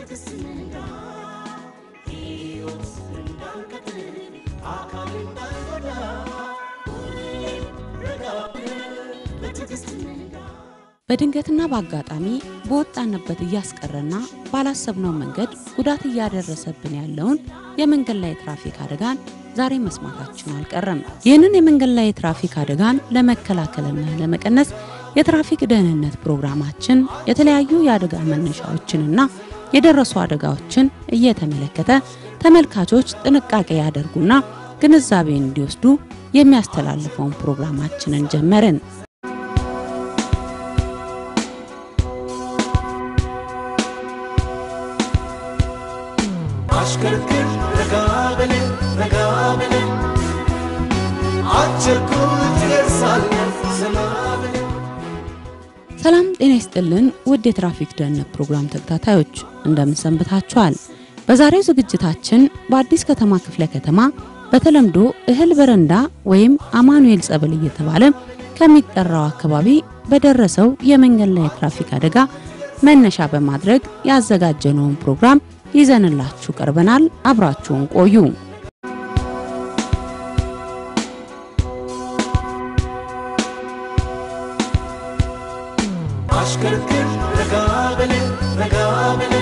በድንገትና በአጋጣሚ በወጣንበት እያስቀረና ባላሰብነው መንገድ ጉዳት እያደረሰብን ያለውን የመንገድ ላይ የትራፊክ አደጋን ዛሬ መስማታችን አልቀረም። ይህንን የመንገድ ላይ የትራፊክ አደጋን ለመከላከልና ለመቀነስ የትራፊክ ደህንነት ፕሮግራማችን የተለያዩ የአደጋ መነሻዎችንና የደረሱ አደጋዎችን እየተመለከተ ተመልካቾች ጥንቃቄ ያደርጉና ግንዛቤ እንዲወስዱ የሚያስተላልፈውን ፕሮግራማችንን ጀመርን። አሽከርክር ረጋ በል ረጋ በል አቸኩል ትደርሳለህ ዘና በል ሰላም ጤና ይስጥልን ውድ የትራፊክ ደህንነት ፕሮግራም ተከታታዮች እንደምን ሰንብታችኋል? በዛሬው ዝግጅታችን በአዲስ ከተማ ክፍለ ከተማ በተለምዶ እህል በረንዳ ወይም አማኑኤል ጸበል እየተባለ ከሚጠራው አካባቢ በደረሰው የመንገድ ላይ የትራፊክ አደጋ መነሻ በማድረግ ያዘጋጀነውን ፕሮግራም ይዘንላችሁ ቀርበናል። አብራችሁን ቆዩ። አሽከርክር ረጋ በል ረጋ በል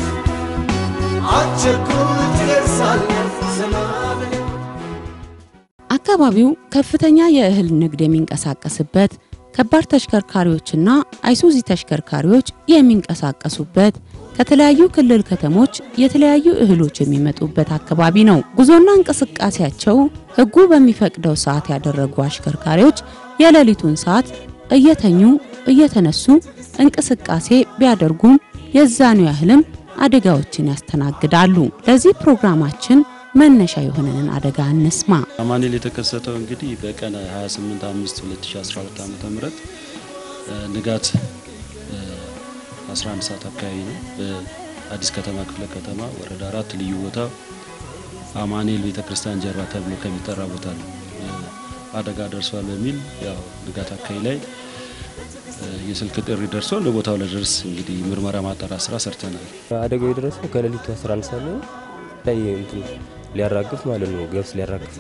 አቸኩል ትደርሳለህ ዘና በል አካባቢው ከፍተኛ የእህል ንግድ የሚንቀሳቀስበት ከባድ ተሽከርካሪዎችና አይሱዚ ተሽከርካሪዎች የሚንቀሳቀሱበት ከተለያዩ ክልል ከተሞች የተለያዩ እህሎች የሚመጡበት አካባቢ ነው። ጉዞና እንቅስቃሴያቸው ሕጉ በሚፈቅደው ሰዓት ያደረጉ አሽከርካሪዎች የሌሊቱን ሰዓት እየተኙ እየተነሱ እንቅስቃሴ ቢያደርጉም የዛኑ ያህልም አደጋዎችን ያስተናግዳሉ። ለዚህ ፕሮግራማችን መነሻ የሆነንን አደጋ እንስማ። አማኑኤል የተከሰተው እንግዲህ በቀን 28 5 2012 ዓ ም ንጋት እ 11 ሰዓት አካባቢ ነው። በአዲስ ከተማ ክፍለ ከተማ ወረዳ አራት ልዩ ቦታ አማኑኤል ቤተክርስቲያን ጀርባ ተብሎ ከሚጠራ ቦታ ነው እ አደጋ ደርሷል በሚል ያው ንጋት አካባቢ ላይ እ የስልክ ጥሪ ደርሶ ለቦታው ለደርስ እንግዲህ ምርመራ ማጣራት ስራ ሰርተናል። አደጋው የደረሰው ከሌሊቱ 11 ሰዓት ላይ ላይ እንትን ሊያራግፍ ማለት ነው። ገብስ ሊያራግፍ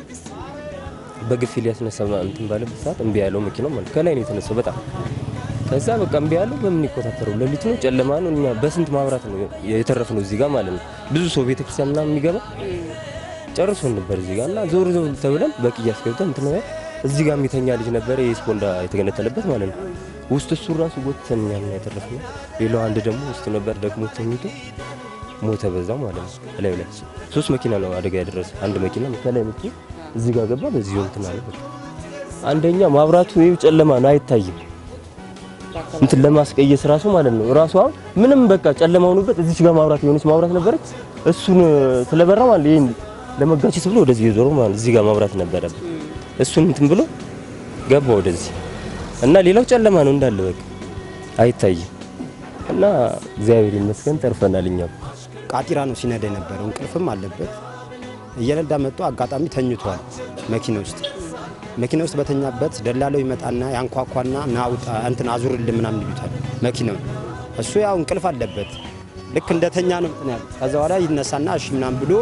በግፊ ሊያስነሳ እንትን ባለበት ሰዓት እምቢ ያለው መኪናው ማለት ከላይ ነው የተነሳው። በጣም ከዛ በቃ እምቢ ያለው በምን ይቆጣጠረው? ሌሊት ነው፣ ጨለማ ነው። እኛ በስንት ማብራት ነው የተረፍነው እዚህ ጋር ማለት ነው። ብዙ ሰው ቤተክርስቲያን ምናምን የሚገባ ጨርሶ ነበር እዚህ ጋር እና ዞር ዞር ተብለን በቅያስ ገብተን እንትን ነው እዚህ ጋር የሚተኛ ልጅ ነበረ የስፖንዳ የተገነጠለበት ማለት ነው። ውስጥ እሱ ራሱ ጎትተን እኛ ነው የተረፍነው። ሌላው አንድ ደግሞ ውስጥ ነበር ደግሞ ተኝቶ ሞተ በዛው ማለት ነው። ላይ ላይ ሶስት መኪና ነው አደጋ ያደረሰ። አንድ መኪና ከላይ መኪ እዚህ ጋር ገባ፣ በዚህ እንትን አለ። በቃ አንደኛ ማብራቱ ይኸው ጨለማ ነው አይታይም። እንትን ለማስቀየስ ራሱ ማለት ነው ራሱ አሁን ምንም በቃ ጨለማ ሆኖበት እዚች ጋር ማብራት የሆነች ማብራት ነበረች። እሱን ስለበራ ማለት ይሄን ለመጋጨት ብሎ ወደዚህ የዞረ ማለት እዚህ ጋር ማብራት ነበረበት። እሱን እንትን ብሎ ገባ ወደዚህ እና ሌላው ጨለማ ነው እንዳለ በቃ አይታይም። እና እግዚአብሔር ይመስገን ተርፈናል እኛም ቃጢራ ነው ሲነዳ የነበረው። እንቅልፍም አለበት። እየነዳ መጥቶ አጋጣሚ ተኝቷል መኪና ውስጥ። መኪና ውስጥ በተኛበት ደላለው ይመጣና ያንኳኳና ና ውጣ እንትን አዙርልን ምናምን ይሉታል መኪናው። እሱ ያው እንቅልፍ አለበት። ልክ እንደተኛ ነው እንትን ያለ። ከዛ በኋላ ይነሳና እሺ ምናምን ብሎ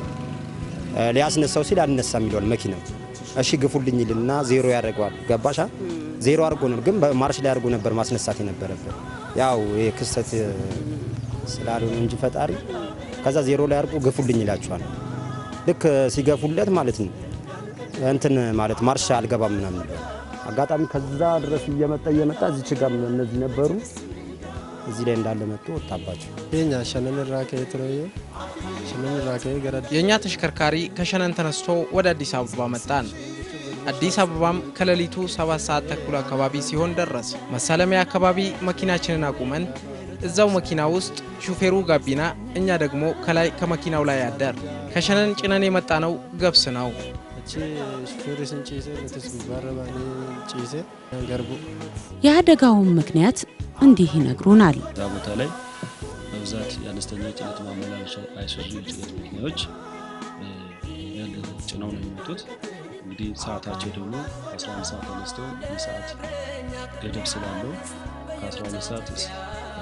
እ ሊያስነሳው ሲል አልነሳም ይለዋል መኪናው። እሺ ግፉልኝ ይልና ዜሮ ያደርገዋል። ገባሻ? ዜሮ አድርጎ ነው ግን በማርሽ ላይ አድርጎ ነበር ማስነሳት የነበረበት። ያው ይሄ ክስተት ስላልሆነ እንጂ ፈጣሪ ከዛ ዜሮ ላይ አድርጎ ግፉልኝ ይላቸዋል። ልክ ሲገፉለት ማለት ነው እንትን ማለት ማርሻ አልገባም ምናምን ይለዋል። አጋጣሚ ከዛ ድረስ እየመጣ እየመጣ እዚች ጋር እነዚህ ነበሩ። እዚህ ላይ እንዳለ መጥቶ ወጣባቸው። Keenya shanan irraa ka'ee ture yoo shanan irraa ka'ee gara የእኛ ተሽከርካሪ ከሸነን ተነስቶ ወደ አዲስ አበባ መጣን። አዲስ አበባም ከሌሊቱ ሰባት ሰዓት ተኩል አካባቢ ሲሆን ደረስ። መሳለሚያ አካባቢ መኪናችንን አቁመን እዛው መኪና ውስጥ ሹፌሩ ጋቢና፣ እኛ ደግሞ ከላይ ከመኪናው ላይ አደር። ከሸነን ጭነን የመጣ ነው ገብስ ነው። achi shufeerri sin ciise nutis gubbaarra baanee ciise garbu የአደጋውን ምክንያት እንዲህ ይነግሩናል። እዛ ቦታ ላይ በብዛት የአነስተኛ የጭነት ማመላለሻ አይሱዙ የጭነት መኪናዎች እ ያለ ጭነው ነው የሚመጡት። እንግዲህ ሰዓታቸው ደግሞ 11 ሰዓት ተነስተው የሰዓት ገደብ ስላለው ከ12 ሰዓት እስ- እ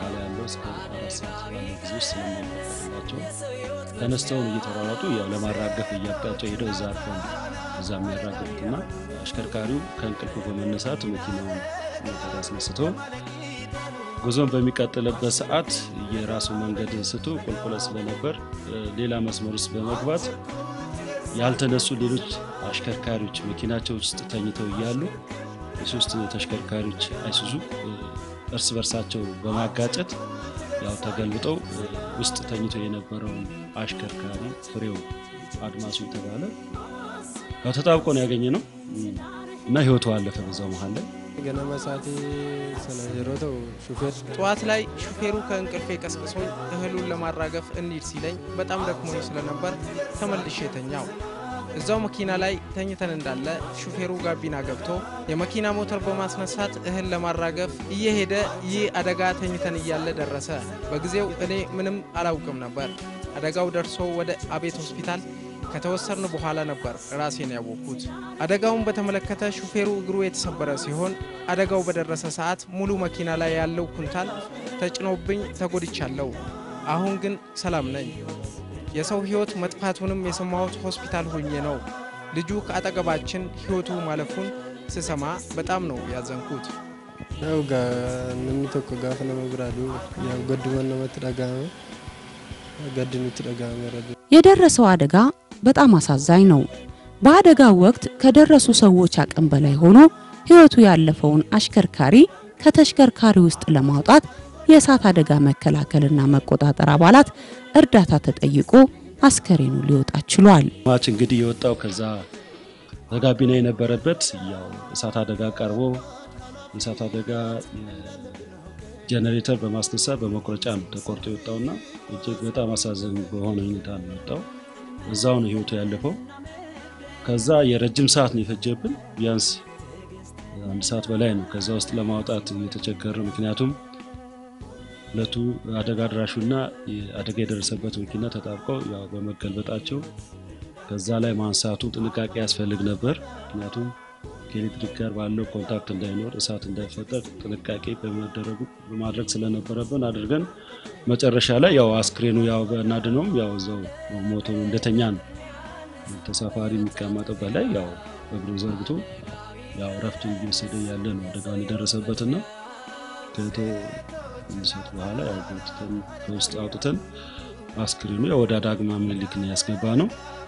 በኋላ ያለው እስከ አራት ሰዓት ባለው ጊዜ ውስጥ ስለማይፈቀድላቸው ተነስተውን እየተሯሯጡ ያው ለማራገፍ እያቃቸው ሄደው እዛ አርፈው ነው እዛ የሚያራገፉት እና አሽከርካሪው ከእንቅልፉ በመነሳት መኪናውን ሞተር አስነስቶ ጉዞን በሚቀጥልበት ሰዓት የራሱ መንገድ ስቶ ቁልቁለት ስለነበር እ፣ ሌላ መስመር ውስጥ በመግባት ያልተነሱ ሌሎች አሽከርካሪዎች መኪናቸው ውስጥ ተኝተው እያሉ የሶስት ተሽከርካሪዎች አይሱዙ እ፣ እርስ በርሳቸው በማጋጨት ያው ተገልብጠው እ፣ ውስጥ ተኝቶ የነበረውን አሽከርካሪ ፍሬው አድማሱ የተባለ ያው ተጣብቆ ነው ያገኘ ነው እና ህይወቱ አለፈ በዛው መሀል ላይ ገነመ ሳቴ ሰነ yeroo ta'u ሹፌር ጠዋት ላይ ሹፌሩ ከእንቅልፌ ቀስቅሶኝ እህሉን ለማራገፍ እንሂድ ሲለኝ በጣም ደክሞኝ ስለነበር ተመልሼ ተኛው። እዛው መኪና ላይ ተኝተን እንዳለ ሹፌሩ ጋቢና ገብቶ የመኪና ሞተር በማስነሳት እህል ለማራገፍ እየሄደ ይህ አደጋ ተኝተን እያለ ደረሰ። በጊዜው እኔ ምንም አላውቅም ነበር። አደጋው ደርሶ ወደ አቤት ሆስፒታል ከተወሰድን በኋላ ነበር ራሴን ያወቅኩት። አደጋውን በተመለከተ ሹፌሩ እግሩ የተሰበረ ሲሆን አደጋው በደረሰ ሰዓት ሙሉ መኪና ላይ ያለው ኩንታል ተጭኖብኝ ተጎድቻለሁ። አሁን ግን ሰላም ነኝ። የሰው ሕይወት መጥፋቱንም የሰማሁት ሆስፒታል ሆኜ ነው። ልጁ ከአጠገባችን ሕይወቱ ማለፉን ስሰማ በጣም ነው ያዘንኩት። ያው ጋ namni tokko gaafa nama biraa du'u yaw gadduman namatti dhagahame gaddi nutti dhagahame rabbi የደረሰው አደጋ በጣም አሳዛኝ ነው። በአደጋው ወቅት ከደረሱ ሰዎች አቅም በላይ ሆኖ ሕይወቱ ያለፈውን አሽከርካሪ ከተሽከርካሪ ውስጥ ለማውጣት የእሳት አደጋ መከላከልና መቆጣጠር አባላት እርዳታ ተጠይቆ አስከሬኑ ሊወጣ ችሏል። ማች እንግዲህ የወጣው ከዛ በጋቢና የነበረበት ያው እሳት አደጋ ቀርቦ የእሳት አደጋ ጀነሬተር በማስነሳት በመቁረጫ ነው ተቆርጦ የወጣውና እጅግ በጣም አሳዛኝ በሆነ ሁኔታ ነው የወጣው። እዛው ነው ህይወቱ ያለፈው። ከዛ የረጅም ሰዓት ነው የፈጀብን፣ ቢያንስ አንድ ሰዓት በላይ ነው ከዛ ውስጥ ለማውጣት የተቸገረ። ምክንያቱም ሁለቱ አደጋ አድራሹና አደጋ የደረሰበት መኪና ተጣብቀው ያው በመገልበጣቸው ከዛ ላይ ማንሳቱ ጥንቃቄ ያስፈልግ ነበር። ምክንያቱም ከኤሌክትሪክ ጋር ባለው ኮንታክት እንዳይኖር እሳት እንዳይፈጠር ጥንቃቄ በመደረጉ በማድረግ ስለነበረብን አድርገን መጨረሻ ላይ ያው አስክሬኑ ያው በናድነውም ያው እዛው ሞቶ እንደተኛ ነው ተሳፋሪ የሚቀመጥበት ላይ ያው እግሩን ዘርግቶ ያው ረፍት እየወሰደ ያለ ነው አደጋውን የደረሰበትና ከቶ እንሰት በኋላ ያው ጎትተን ከውስጥ አውጥተን አስክሬኑ ያው ወደ ዳግማ ምኒልክ ነው ያስገባ ነው።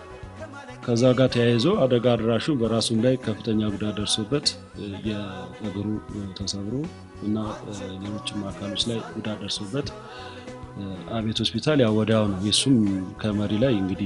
ከዛ ጋር ተያይዞ አደጋ አድራሹ በራሱም ላይ ከፍተኛ ጉዳት ደርሶበት የእግሩ ተሰብሮ እና ሌሎችም አካሎች ላይ ጉዳት ደርሶበት አቤት ሆስፒታል ያው ወዲያው ነው የሱም ከመሪ ላይ እንግዲህ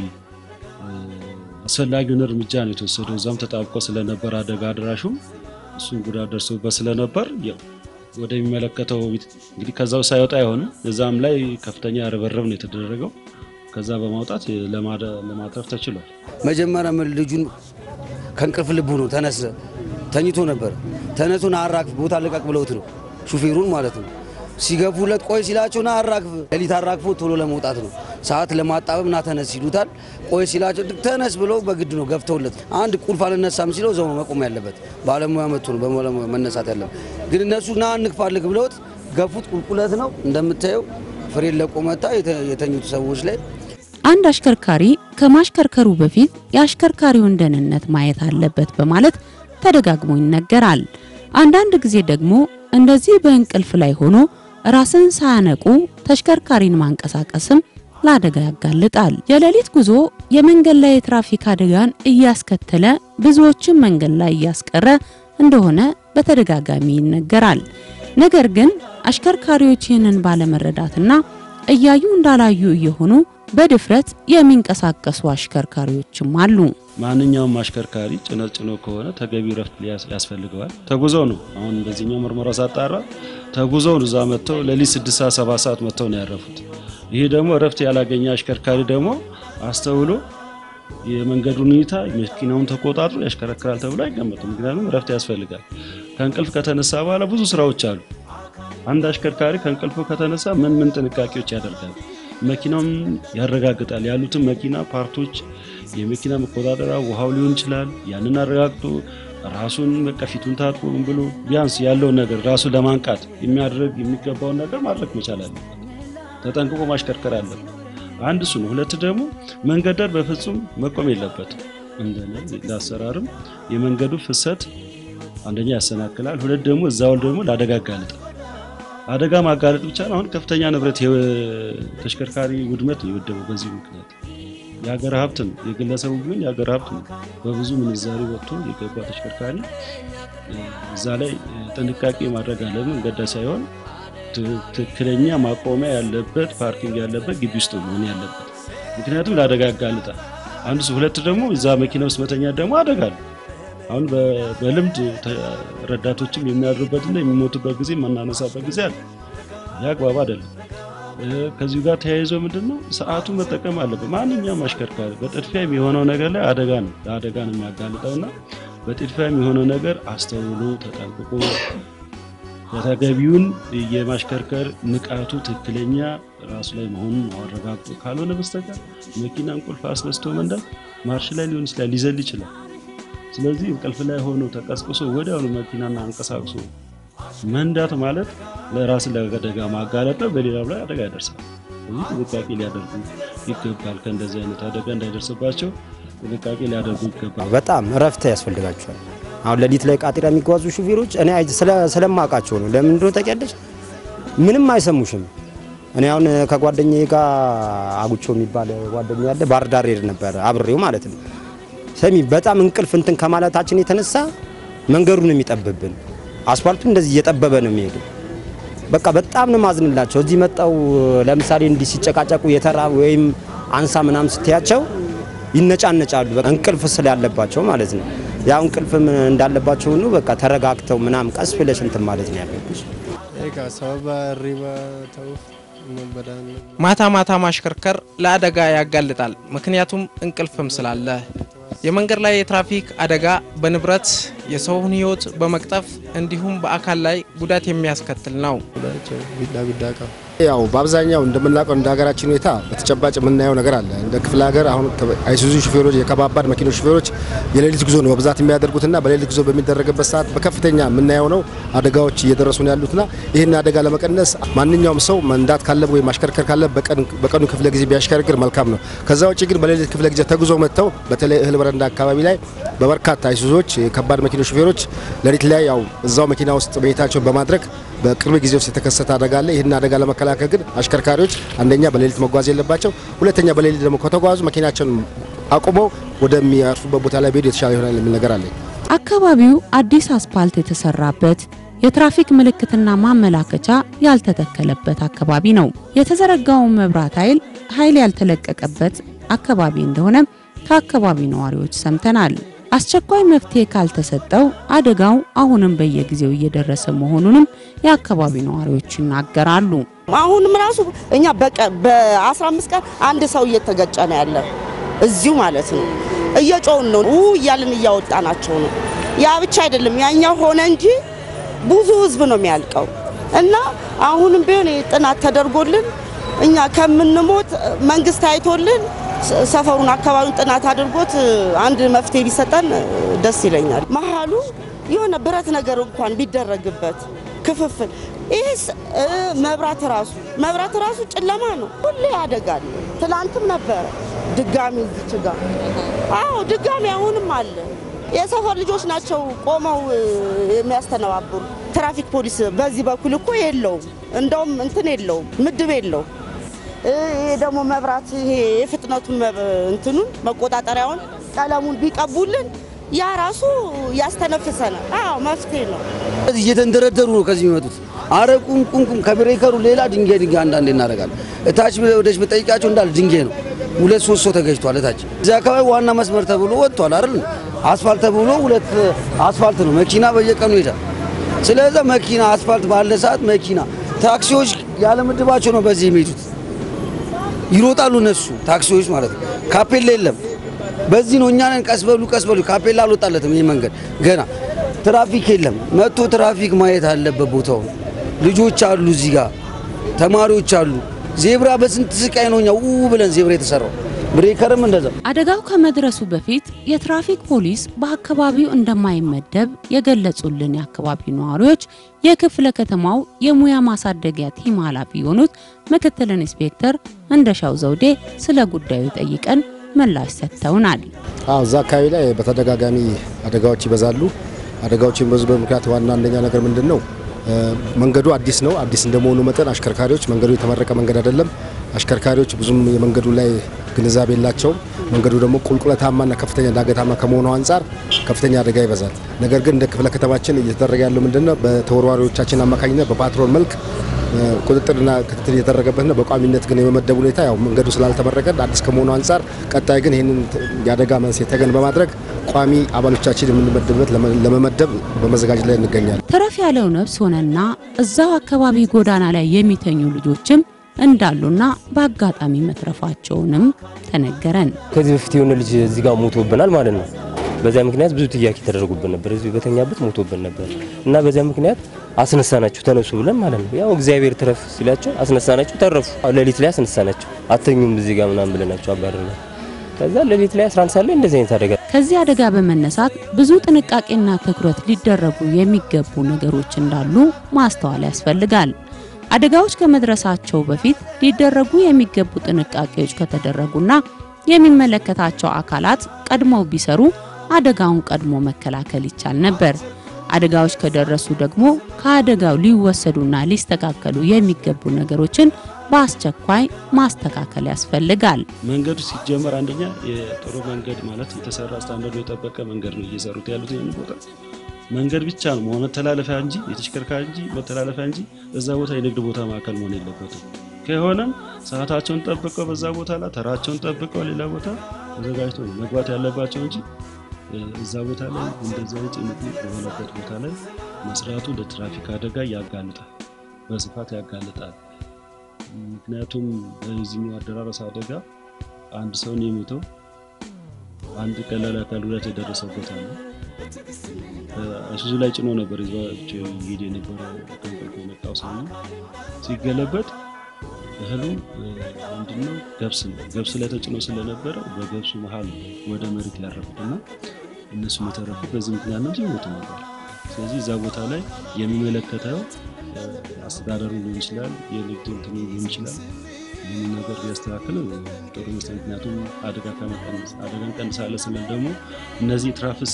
አስፈላጊውን እርምጃ ነው የተወሰደው። እዛም ተጣብቆ ስለነበር አደጋ አድራሹ እሱም ጉዳት ደርሶበት ስለነበር ያው ወደሚመለከተው እንግዲህ ከዛው ሳይወጣ አይሆንም። እዛም ላይ ከፍተኛ ርብርብ ነው የተደረገው። ከዛ በማውጣት ለማትረፍ ተችሏል። መጀመሪያ ምን ልጁን ከእንቅልፍ ልቡ ነው ተነስ ተኝቶ ነበር። ተነሱን አራግፍ ቦታ ልቀቅ ብለውት ነው ሹፌሩን ማለት ነው። ሲገፉለት ቆይ ሲላቸው ና አራግፍ፣ ሌሊት አራግፎ ቶሎ ለመውጣት ነው ሰዓት ለማጣበብ ና ተነስ ይሉታል። ቆይ ሲላቸው ተነስ ብለው በግድ ነው ገፍተውለት። አንድ ቁልፍ አልነሳም ሲለው ዘው መቆም ያለበት ባለሙያ መጥቶ ነው በባለሙያ መነሳት ያለበት። ግን እነሱ ና እንክፋልግ ብለውት ገፉት። ቁልቁለት ነው እንደምታየው ፍሬን ለቆ መታ የተኙት ሰዎች ላይ አንድ አሽከርካሪ ከማሽከርከሩ በፊት የአሽከርካሪውን ደህንነት ማየት አለበት በማለት ተደጋግሞ ይነገራል። አንዳንድ ጊዜ ደግሞ እንደዚህ በእንቅልፍ ላይ ሆኖ ራስን ሳያነቁ ተሽከርካሪን ማንቀሳቀስም ለአደጋ ያጋልጣል። የሌሊት ጉዞ የመንገድ ላይ የትራፊክ አደጋን እያስከተለ ብዙዎችን መንገድ ላይ እያስቀረ እንደሆነ በተደጋጋሚ ይነገራል። ነገር ግን አሽከርካሪዎች ይህንን ባለመረዳትና እያዩ እንዳላዩ እየሆኑ በድፍረት የሚንቀሳቀሱ አሽከርካሪዎችም አሉ። ማንኛውም አሽከርካሪ ጭነት ጭኖ ከሆነ ተገቢ ረፍት ያስፈልገዋል። ተጉዘው ነው አሁን በዚህኛው ምርመራ ሳጣራ ተጉዘው እዛ መጥተው ሌሊት ስድስት ሰዓት ሰባት ሰዓት መጥተው ነው ያረፉት። ይሄ ደግሞ ረፍት ያላገኘ አሽከርካሪ ደግሞ አስተውሎ የመንገዱን ሁኔታ መኪናውን ተቆጣጥሮ ያሽከረክራል ተብሎ አይገመትም። ምክንያቱም ረፍት ያስፈልጋል። ከእንቅልፍ ከተነሳ በኋላ ብዙ ስራዎች አሉ። አንድ አሽከርካሪ ከእንቅልፉ ከተነሳ ምን ምን ጥንቃቄዎች ያደርጋል? መኪናውን ያረጋግጣል። ያሉትን መኪና ፓርቶች፣ የመኪና መቆጣጠሪያ ውሃው ሊሆን ይችላል። ያንን አረጋግጦ ራሱን በቃ ፊቱን ታጥቦ ምን ብሎ ቢያንስ ያለውን ነገር ራሱን ለማንቃት የሚያደርግ የሚገባውን ነገር ማድረግ መቻል አለበት። ተጠንቅቆ ማሽከርከር አለበት። አንድ እሱ ነው። ሁለት ደግሞ መንገድ ዳር በፍጹም መቆም የለበትም። እንደነ ለአሰራርም የመንገዱ ፍሰት አንደኛ ያሰናክላል፣ ሁለት ደግሞ እዛው ደግሞ ለአደጋ ያጋልጣል። አደጋ ማጋለጥ ብቻ ነው። አሁን ከፍተኛ ንብረት ተሽከርካሪ ውድመት ነው የወደመው በዚህ ምክንያት የሀገር ሀብት ነው። የግለሰቡ ቢሆን የሀገር ሀብት ነው። በብዙ ምንዛሪ ወጥቶ የገባ ተሽከርካሪ እዛ ላይ ጥንቃቄ ማድረግ አለ። መንገድ ሳይሆን ትክክለኛ ማቆሚያ ያለበት ፓርኪንግ ያለበት ግቢ ውስጥ መሆን ያለበት፣ ምክንያቱም ለአደጋ ያጋልጣል። አንዱ ሁለት ደግሞ እዛ መኪና ውስጥ መተኛ ደግሞ አደጋ ነው። አሁን በልምድ ረዳቶችም የሚያድሩበትና የሚሞቱበት ጊዜ የማናነሳበት ጊዜ አለ። ይህ አግባብ አይደለም። ከዚሁ ጋር ተያይዞ ምንድን ነው ሰዓቱ መጠቀም አለበት። ማንኛውም አሽከርካሪ በጥድፊያ የሚሆነው ነገር ላይ አደጋ ነው ለአደጋ ነው የሚያጋልጠው እና በጥድፊያ የሚሆነው ነገር አስተውሎ ተጠንቅቆ በተገቢውን የማሽከርከር ንቃቱ ትክክለኛ ራሱ ላይ መሆኑን አረጋግጦ ካልሆነ በስተቀር መኪናን ቁልፍ አስነስቶ መንዳት ማርሽ ላይ ሊሆን ይችላል፣ ሊዘል ይችላል። ስለዚህ እንቅልፍ ላይ ሆኖ ተቀስቅሶ ወዲያውኑ መኪናና አንቀሳቅሶ መንዳት ማለት ለራስን ለአደጋ ማጋለጥ ነው። በሌላው ላይ አደጋ ያደርሳል። ስለዚህ ጥንቃቄ ሊያደርጉ ይገባል። ከእንደዚህ አይነት አደጋ እንዳይደርስባቸው ጥንቃቄ ሊያደርጉ ይገባል። በጣም እረፍት ያስፈልጋቸዋል። አሁን ሌሊት ላይ ቃጢራ የሚጓዙ ሹፌሮች እኔ ስለማውቃቸው ነው። ለምን እንደሆነ ታውቂያለሽ? ምንም አይሰሙሽም። እኔ አሁን ከጓደኛዬ ጋር አጉቾ የሚባል ጓደኛ ያለ ባህር ዳር ሄድ ነበር አብሬው ማለት ነው። ሰሚ በጣም እንቅልፍ እንትን ከማለታችን የተነሳ መንገዱን የሚጠብብን አስፋልቱ እንደዚህ እየጠበበ ነው የሚሄዱ። በቃ በጣም ነው ማዝንላቸው። እዚህ መጣው ለምሳሌ እንዲህ ሲጨቃጨቁ የተራ ወይም አንሳ ምናምን ስትያቸው ይነጫነጫሉ። በቃ እንቅልፍ ስላለባቸው ማለት ነው። ያው እንቅልፍም እንዳለባቸው ሁሉ በቃ ተረጋግተው ምናምን ቀስ ብለሽ እንትን ማለት ነው ያለብሽ። ሰበባ ሪባ ተውፍ በዳን ማታ ማታ ማሽከርከር ለአደጋ ያጋልጣል። ምክንያቱም እንቅልፍም ስላለ። የመንገድ ላይ የትራፊክ አደጋ በንብረት የሰውን ሕይወት በመቅጠፍ እንዲሁም በአካል ላይ ጉዳት የሚያስከትል ነው። ቢዳ ቢዳ ቀ ያው በአብዛኛው እንደምናውቀው እንደ ሀገራችን ሁኔታ በተጨባጭ የምናየው ነገር አለ። እንደ ክፍለ ሀገር አሁን አይሱዙ ሹፌሮች፣ የከባባድ መኪኖች ሹፌሮች የሌሊት ጉዞ ነው በብዛት የሚያደርጉትና በሌሊት ጉዞ በሚደረግበት ሰዓት በከፍተኛ የምናየው ነው አደጋዎች እየደረሱ ነው ያሉትና ይህን አደጋ ለመቀነስ ማንኛውም ሰው መንዳት ካለብ ወይም ማሽከርከር ካለ በቀኑ ክፍለ ጊዜ ቢያሽከርክር መልካም ነው። ከዛ ውጭ ግን በሌሊት ክፍለ ጊዜ ተጉዞ መጥተው በተለይ እህል በረንዳ አካባቢ ላይ በበርካታ አይሱዞች የከባድ መኪኖች ሹፌሮች ሌሊት ላይ ያው እዛው መኪና ውስጥ መኝታቸውን በማድረግ በቅርብ ጊዜ ውስጥ የተከሰተ አደጋ አለ። ይህን አደጋ ለመከላከል ግን አሽከርካሪዎች አንደኛ በሌሊት መጓዝ የለባቸው፣ ሁለተኛ በሌሊት ደግሞ ከተጓዙ መኪናቸውን አቁመው ወደሚያርፉበት ቦታ ላይ ቢሄዱ የተሻለ ይሆናል የሚል ነገር አለኝ። አካባቢው አዲስ አስፓልት የተሰራበት የትራፊክ ምልክትና ማመላከቻ ያልተተከለበት አካባቢ ነው። የተዘረጋው መብራት ኃይል ኃይል ያልተለቀቀበት አካባቢ እንደሆነ ከአካባቢ ነዋሪዎች ሰምተናል። አስቸኳይ መፍትሄ ካልተሰጠው አደጋው አሁንም በየጊዜው እየደረሰ መሆኑንም የአካባቢ ነዋሪዎች ይናገራሉ። አሁንም ራሱ እኛ በ15 ቀን አንድ ሰው እየተገጨ ነው ያለ እዚሁ ማለት ነው። እየጮውን ነው ው እያልን እያወጣናቸው ነው። ያ ብቻ አይደለም ያኛው ሆነ እንጂ ብዙ ህዝብ ነው የሚያልቀው እና አሁንም ቢሆን ይህ ጥናት ተደርጎልን እኛ ከምንሞት መንግስት አይቶልን ሰፈሩን አካባቢውን ጥናት አድርጎት አንድ መፍትሄ ቢሰጠን ደስ ይለኛል። መሀሉ የሆነ ብረት ነገር እንኳን ቢደረግበት ክፍፍል ይህስ መብራት ራሱ መብራት ራሱ ጨለማ ነው፣ ሁሌ ያደጋል። ትላንትም ነበረ ድጋሚ እዚች ጋር አዎ፣ ድጋሚ አሁንም አለ። የሰፈር ልጆች ናቸው ቆመው የሚያስተነባብሩ። ትራፊክ ፖሊስ በዚህ በኩል እኮ የለውም፣ እንደውም እንትን የለውም፣ ምድብ የለውም። ይሄ ደግሞ መብራት ይሄ የፍጥነቱን እንትኑን መቆጣጠሪያውን ቀለሙን ቢቀቡልን ያ ራሱ ያስተነፍሰናል። አዎ መፍትሄ ነው። እዚህ እየተንደረደሩ ነው ከዚህ የሚመጡት። አረ ቁም ቁም ቁም ከብሬከሩ ሌላ ድንጋይ ድንጋይ አንዳንዴ እናደርጋለን። እታች ወደች ብጠይቃቸው እንዳለ ድንጋይ ነው። ሁለት ሶስት ሰው ተገጅቷል። እታች እዚህ አካባቢ ዋና መስመር ተብሎ ወጥቷል አይደል? አስፋልት ተብሎ ሁለት አስፋልት ነው። መኪና በየቀኑ ይሄዳል። ስለዚህ መኪና አስፋልት ባለ ሰዓት መኪና ታክሲዎች ያለ ምድባቸው ነው በዚህ የሚሄዱት ይሮጣሉ እነሱ ታክሲዎች ማለት ነው። ካፔላ የለም። በዚህ ነው እኛንን ቀስ በሉ ቀስ በሉ ካፔላ አልወጣለትም። ይህ መንገድ ገና ትራፊክ የለም። መጥቶ ትራፊክ ማየት አለበት ቦታው። ልጆች አሉ እዚህ ጋር ተማሪዎች አሉ። ዜብራ በስንት ስቃይ ነው እኛ ው ብለን ዜብራ የተሰራው ብሬከርም እንደዛ አደጋው ከመድረሱ በፊት የትራፊክ ፖሊስ በአካባቢው እንደማይመደብ የገለጹልን የአካባቢው ነዋሪዎች የክፍለ ከተማው የሙያ ማሳደጊያ ቲም ኃላፊ የሆኑት ምክትል ኢንስፔክተር እንደሻው ዘውዴ ስለ ጉዳዩ ጠይቀን ምላሽ ሰጥተውናል። አዎ እዛ አካባቢ ላይ በተደጋጋሚ አደጋዎች ይበዛሉ። አደጋዎች የሚበዙበት ምክንያት ዋና አንደኛ ነገር ምንድን ነው? መንገዱ አዲስ ነው። አዲስ እንደመሆኑ መጠን አሽከርካሪዎች መንገዱ የተመረቀ መንገድ አይደለም። አሽከርካሪዎች ብዙም የመንገዱ ላይ ግንዛቤ የላቸውም። መንገዱ ደግሞ ቁልቁለታማና ከፍተኛ ዳገታማ ከመሆኑ አንጻር ከፍተኛ አደጋ ይበዛል። ነገር ግን እንደ ክፍለ ከተማችን እየተደረገ ያለው ምንድነው? በተወርዋሪዎቻችን አማካኝነት በፓትሮል መልክ ቁጥጥርና ክትትል እየተደረገበት ነው። በቋሚነት ግን የመመደብ ሁኔታ ያው መንገዱ ስላልተመረቀ አዲስ ከመሆኑ አንጻር ቀጣይ ግን ይህንን የአደጋ መንስኤ ተገን በማድረግ ቋሚ አባሎቻችን የምንመደብበት ለመመደብ በመዘጋጀት ላይ እንገኛለን። ተረፍ ያለው ነፍስ ሆነና እዛው አካባቢ ጎዳና ላይ የሚተኙ ልጆችም እንዳሉና በአጋጣሚ መትረፋቸውንም ተነገረን። ከዚህ በፊት የሆነ ልጅ እዚህ ጋር ሞቶብናል ማለት ነው። በዚያ ምክንያት ብዙ ጥያቄ ተደረጉብን ነበር። እዚሁ በተኛበት ሞቶብን ነበር እና በዚያ ምክንያት አስነሳናቸው ተነሱ ብለን ማለት ነው። ያው እግዚአብሔር ትረፍ ሲላቸው አስነሳናቸው፣ ተረፉ። ሌሊት ላይ አስነሳናቸው። አተኙም እዚህ ጋር ምናምን ብለናቸው አባረርና ከዛ ሌሊት ላይ 11 ሰዓት ላይ እንደዚህ አይነት አደጋ ከዚህ አደጋ በመነሳት ብዙ ጥንቃቄና ትኩረት ሊደረጉ የሚገቡ ነገሮች እንዳሉ ማስተዋል ያስፈልጋል። አደጋዎች ከመድረሳቸው በፊት ሊደረጉ የሚገቡ ጥንቃቄዎች ከተደረጉና የሚመለከታቸው አካላት ቀድመው ቢሰሩ አደጋውን ቀድሞ መከላከል ይቻል ነበር። አደጋዎች ከደረሱ ደግሞ ከአደጋው ሊወሰዱና ሊስተካከሉ የሚገቡ ነገሮችን በአስቸኳይ ማስተካከል ያስፈልጋል። መንገዱ ሲጀመር አንደኛ የጥሩ መንገድ ማለት የተሰራ ስታንዳርዱ የጠበቀ መንገድ ነው እየሰሩት ያሉት ይህን ቦታ መንገድ ብቻ ነው መሆን መተላለፊያ እንጂ የተሽከርካሪ እንጂ መተላለፊያ እንጂ እዛ ቦታ የንግድ ቦታ ማዕከል መሆን የለበትም። ከሆነም ሰዓታቸውን ጠብቀው በዛ ቦታ ላይ ተራቸውን ጠብቀው ሌላ ቦታ ተዘጋጅቶ ነው መግባት ያለባቸው እንጂ እዛ ቦታ ላይ እንደዚህ አይነት ጭንቅ በሆነበት ቦታ ላይ መስራቱ ለትራፊክ አደጋ ያጋልጣል፣ በስፋት ያጋልጣል። ምክንያቱም በዚህኛው አደራረስ አደጋ አንድ ሰውን የሞተው አንድ ቀላል አካል ጉዳት የደረሰበት አለ። አይሱዙ ላይ ጭኖ ነበር ይዟቸው ይሄድ የነበረ ከእንቅልፉ የመጣው ሰው ነው። ሲገለበጥ እህሉ ምንድነው ገብስ ነው። ገብስ ላይ ተጭኖ ስለነበረ በገብሱ መሀል ወደ መሬት ያረፉት እና እነሱ የተረፉት በዚህ ምክንያት ነው እንጂ ይሞቱ ነበር። ስለዚህ እዛ ቦታ ላይ የሚመለከተው አስተዳደሩ ሊሆን ይችላል፣ የንግድ እንትኑ ሊሆን ይችላል። ይህንን ነገር ቢያስተካክል ጥሩ ይመስላል። ምክንያቱም አደጋ ከመቀነስ አደጋ እንቀንሳለን ስንል ደግሞ እነዚህ ትራፊክ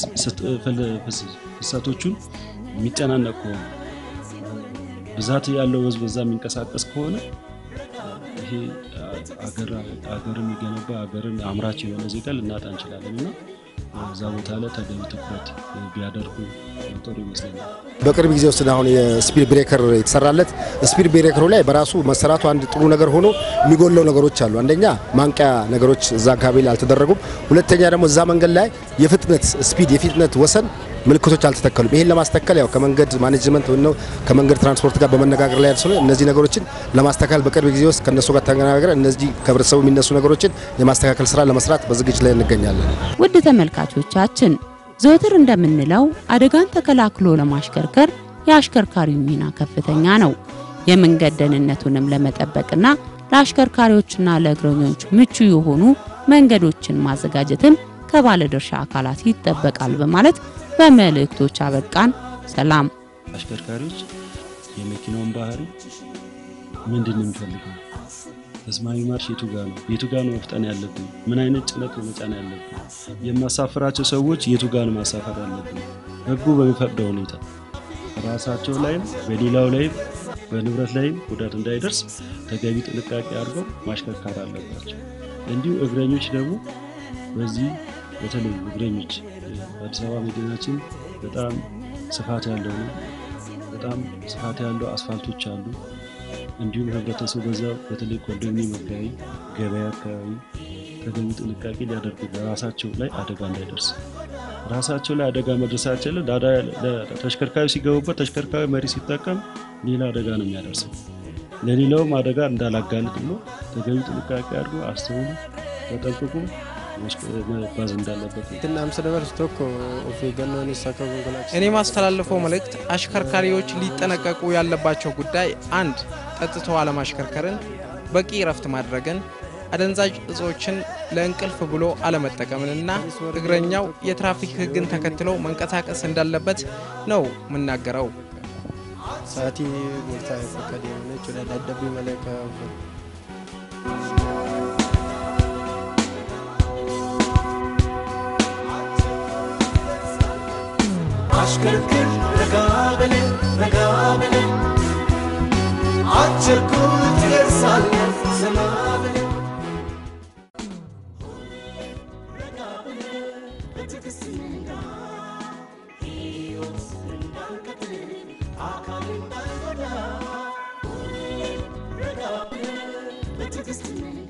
ፍሰቶቹን የሚጨናነቅ ከሆነ ብዛት ያለው ህዝብ በዛ የሚንቀሳቀስ ከሆነ ይሄ አገርን የሚገነባ አገርን አምራች የሆነ ዜጋ ልናጣ እንችላለን እና እዛ ቦታ ላይ ተገቢ ትኩረት ቢያደርጉ ጥሩ ይመስለኛል። በቅርብ ጊዜ ውስጥ አሁን የስፒድ ብሬከር የተሰራለት ስፒድ ብሬከሩ ላይ በራሱ መሰራቱ አንድ ጥሩ ነገር ሆኖ የሚጎለው ነገሮች አሉ። አንደኛ ማንቂያ ነገሮች እዛ አካባቢ ላይ አልተደረጉም። ሁለተኛ ደግሞ እዛ መንገድ ላይ የፍጥነት ስፒድ የፍጥነት ወሰን ምልክቶች አልተተከሉም። ይህን ለማስተካከል ያው ከመንገድ ማኔጅመንት ወይ ነው ከመንገድ ትራንስፖርት ጋር በመነጋገር ላይ ያልሰው እነዚህ ነገሮችን ለማስተካከል በቅርብ ጊዜ ውስጥ ከነሱ ጋር ተነጋግረን እነዚህ ከህብረተሰቡ የሚነሱ ነገሮችን የማስተካከል ስራ ለመስራት በዝግጅት ላይ እንገኛለን። ውድ ተመልካቾቻችን ዘወትር እንደምንለው አደጋን ተከላክሎ ለማሽከርከር የአሽከርካሪው ሚና ከፍተኛ ነው። የመንገድ ደህንነቱንም ለመጠበቅና ለአሽከርካሪዎችና ለእግረኞች ምቹ የሆኑ መንገዶችን ማዘጋጀትም ከባለድርሻ አካላት ይጠበቃል በማለት በመልእክቶች አበቃን። ሰላም። አሽከርካሪዎች የመኪናውን ባህሪ ምንድን ነው የሚፈልገው? ተስማሚ ማርሽ የቱ ጋ ነው? የቱ ጋ ነው መፍጠን ያለብን? ምን አይነት ጭነት ነው መጫን ያለብን? የማሳፍራቸው ሰዎች የቱ ጋ ነው ማሳፈር ያለብን? ህጉ በሚፈቅደው ሁኔታ ራሳቸው ላይም በሌላው ላይም በንብረት ላይም ጉዳት እንዳይደርስ ተገቢ ጥንቃቄ አድርገው ማሽከርከር አለባቸው። እንዲሁ እግረኞች ደግሞ በዚህ በተለይ እግረኞች አዲስ አበባ መዲናችን በጣም ስፋት ያለው ነው። በጣም ስፋት ያለው አስፋልቶች አሉ። እንዲሁም ህብረተሰቡ በዛ በተለይ ኮንዶሚኒየም አካባቢ፣ ገበያ አካባቢ ተገቢ ጥንቃቄ ሊያደርጉ በራሳቸው ላይ አደጋ እንዳይደርስ ራሳቸው ላይ አደጋ መድረሳቸው ተሽከርካሪ ሲገቡበት ተሽከርካሪ መሪ ሲጠቀም ሌላ አደጋ ነው የሚያደርሰው። ለሌላውም አደጋ እንዳላጋልጥ ብሎ ተገቢ ጥንቃቄ አድርጎ አስተውሎ ተጠንቅቆ መጓዝ እንዳለበት እኔ ማስተላለፈው መልእክት አሽከርካሪዎች ሊጠነቀቁ ያለባቸው ጉዳይ አንድ ጠጥቶ አለማሽከርከርን፣ በቂ እረፍት ማድረግን አደንዛዥ እጾችን ለእንቅልፍ ብሎ አለመጠቀምንና እግረኛው የትራፊክ ሕግን ተከትሎ መንቀሳቀስ እንዳለበት ነው የምናገረው። ሰዓቲ ቦርሳ የፈቀደ የሆነች ወደ ዳደቢ መለከ አሽከርክር ረጋ በል ረጋ በል አትቸኩል ትደርሳለህ ዘና በል አካል እንዳይጎዳ ረጋ በል በትዕግስት